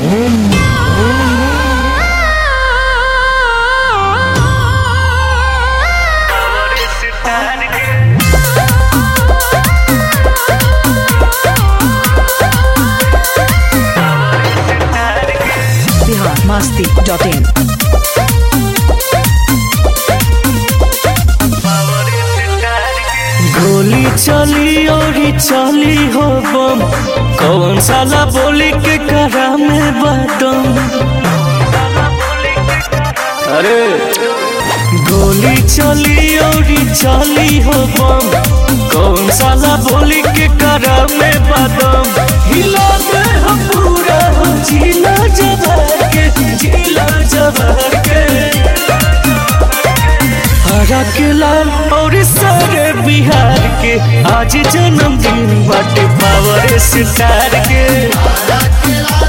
Bihar Masti dot in गोली चली और चली हो बम कौन साला बोली के करा में बादम अरे गोली चली और चली हो बम कौन साला बोली के करा में बादम हिला दे हम पूरा हो जिला जबर के जिला जबर के हरा के लाल और सारे बिहार के आज जन्मदिन बाटे पावर सितार के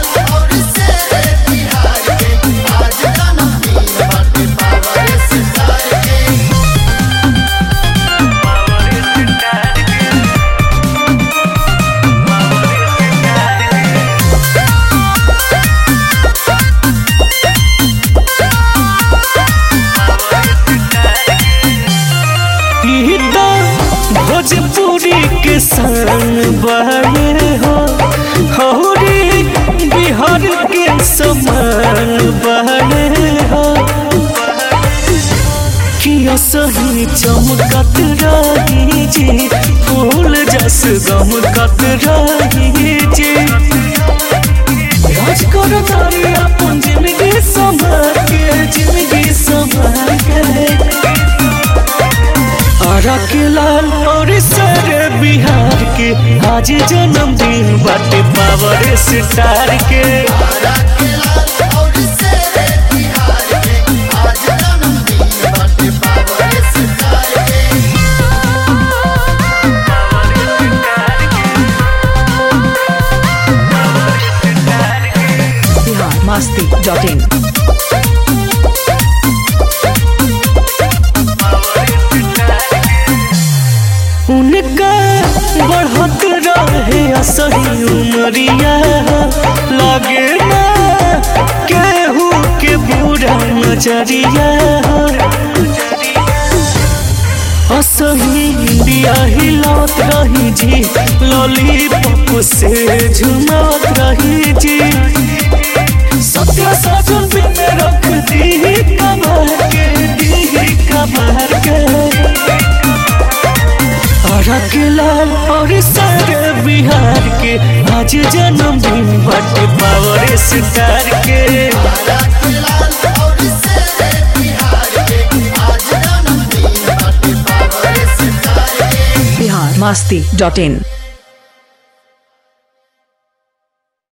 ई तो भोजपुरी के सन बने हो हौरी बिहार के समान बने हो किया सही चमकत रही जी फूल जस गमकत रही जी राज करो तारी अपन जिंदगी संभाल के जिंदगी संभाल के आरा के लाल और सारे बिहार के आज जन्मदिन बाटे पावर सितार के बिहार मस्ती डॉट इन उनका बढ़त रहे असही उमरिया लगे ना केहू के बुरा नजरिया असही इंडिया हिलत रही जी लॉलीपॉप से झुमत रही जी सत्य साजन में रख दी कमर के दी कमर के रख लाल और सारे बिहार के आज जन्मदिन बाटे पावर सितार के बिहार मस्ती डॉट इन